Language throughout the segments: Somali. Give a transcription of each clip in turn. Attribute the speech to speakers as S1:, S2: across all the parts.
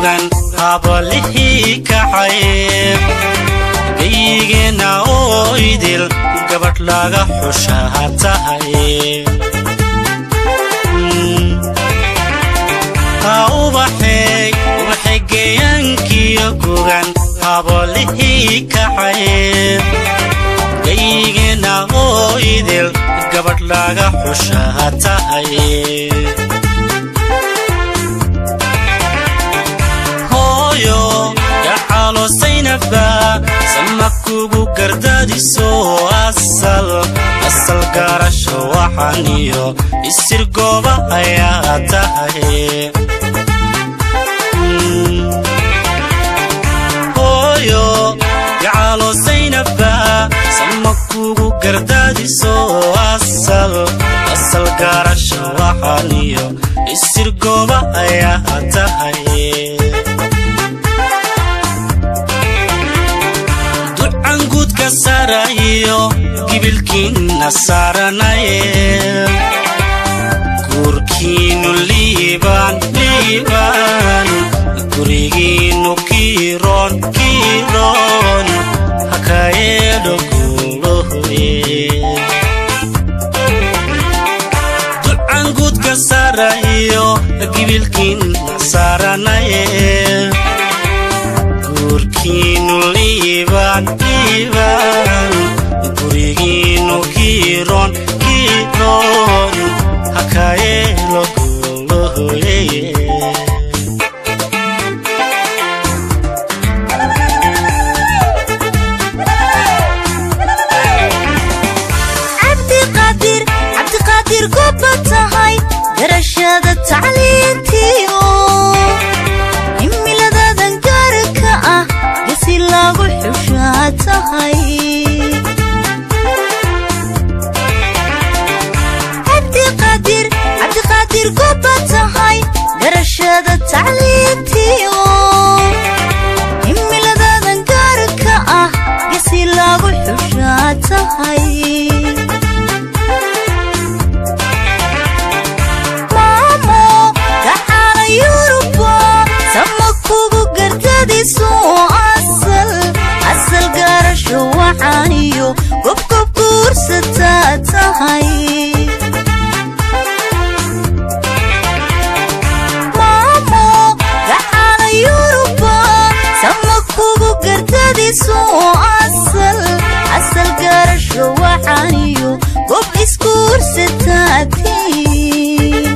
S1: gugan habalihii kacay gayigeenna oo idil gabadh laga xushaa tahay ha ubaxeey ubaxay geeyaankiyo gugan habalihii kacay gayigeenna oo idil gabadh laga xushaa tahay hooyo gacalosaynaba sama kugu gardadiso asal asal gaarasho waxaniyo isir gooba ayaa tahay hooyo gacalosaynaba sama kugu gardadiso asal asal gaarasho waxaniyo isir gooba ayaa tahay ducanguudka sarayo gibilkiinna saaranaye guurkiinnu liibaan liibaan gurigiinnu kiiroon kiiroon hakayeedho guulohoye ducanguudka sarayo gibilkiinna saaranaye guurkiinnu liibaan liibaan gurigiinnu kiiroon kiiroon hakayeelo guulohoye
S2: cabdiqaadir cabdiqaadir goba tahay garashada tacliintiio himiladadan gaarka ah gasi lagu xushaa tahay cabdiqaadir cabdiqaadir goba tahay garashada tacliintiio himiladadan gaarka ah gasi lagu xushaa tahay maamo gacaala yuruba sama kugu gardadiso asal asal gaarasho waxaaniyo gobgob guursataa tahay maamo gacaala yuruba sama kugu gardadiso asal asal gaarasho waxaaniyo gob isguursataa tiin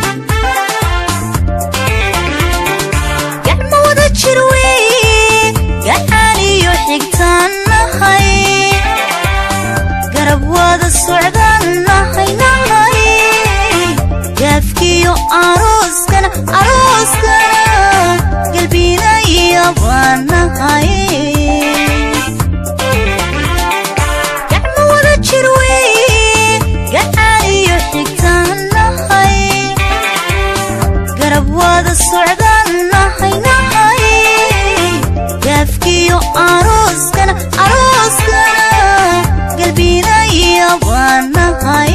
S2: gacmo wada jir weeye gacaaniyo xigtaan nahay garab wada socdaan nahay nahay gaafkiyo arooskana arooskana galbinaya baa nahay gacmo wada jir weeye gacaaniyo xigtaan nahay garab wada socdaan nahay nahay gaafkiyo arooskana arooskana galbinaya baa nahay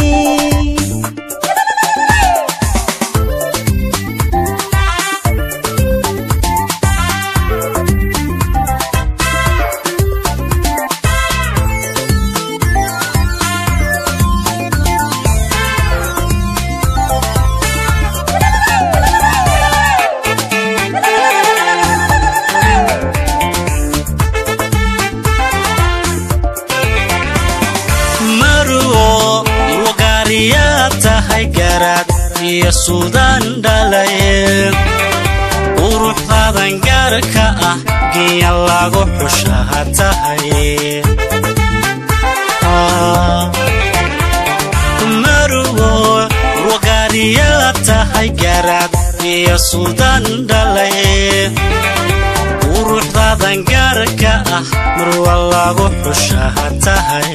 S1: marwo wagaariyaa tahay garaad iyo suudaan dhalaye quruxdaadan gaarka ah giya lagu xushaa tahay marwo wagaariyaa tahay garaad iyo suudaan dhalaye quruxdaadan gaarka ah marwa lagu xushaa tahay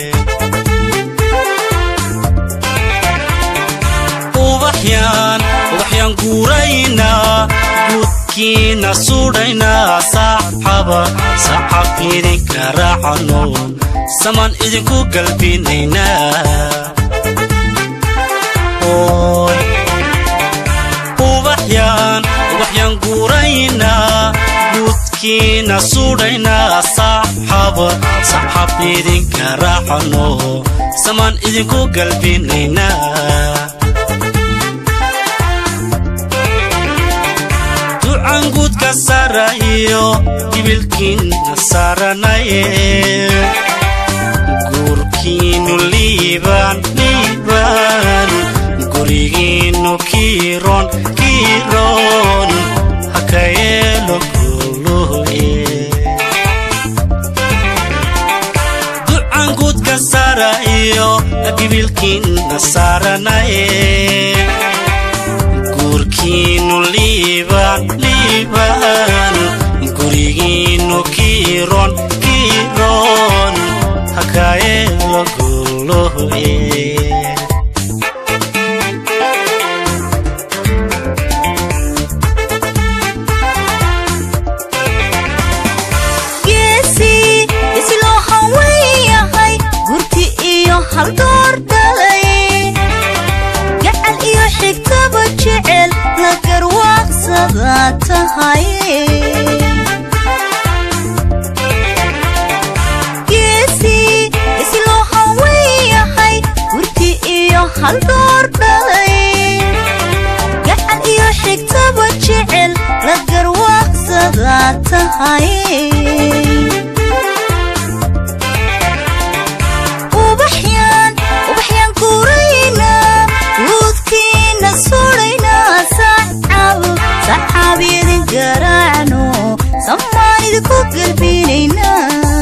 S1: ubaxyaan ubaxyaan guuraynaa guudkiina sudhaynaa saaxaba sacab idinka raacano saman idinku galbinaynaa Oy. ubaxyaan ubaxyaan guur guraynaa guudkiina sudhaynaa saxaba saxab idinka raacano samaan idinku galbinaynaa ducan guudka sara iyo gibilkiina saaranaye guurkiinu liibaan liibaan gurigiinu kiiroon kiiroon haka yeelo guluye ducan guudka sara iyo gibilkiina saaranaye guurkiinu liibaan liibaan gurigiinu kiiroon kiiroon haka yeelo guluye
S2: geesi isi loo hawen yahay gurti iyo haldoor dhalay gacal iyo xigtaba jecel la garwaaqsada tahay geesi isi loo hawen yahay gurti iyo haldoor dhalay gacal iyo xigtaba jecel la garwaaqsada tahay ubaxyaan ubaxyaan guuraynaa guudkiina sudhaynaa saxaab saxaab idin garaacno samaan idinku galbinaynaa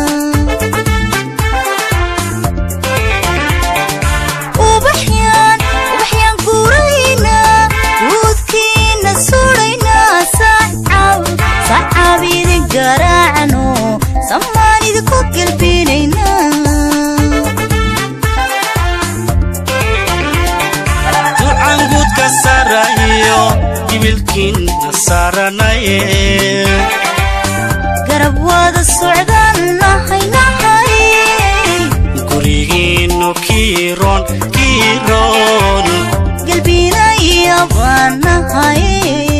S2: ubaxyaan ubaxyaan guuraynaa guudkiina sudhaynaa saxaab saxaab idin garaacno samaan idinku galbinaynaa
S1: ducan guudka sara iyo gibilkiina saaranaye
S2: garab wada socdaan nahay nahay
S1: gurigiinu kiiroon kiiroon
S2: galbinaya baan nahay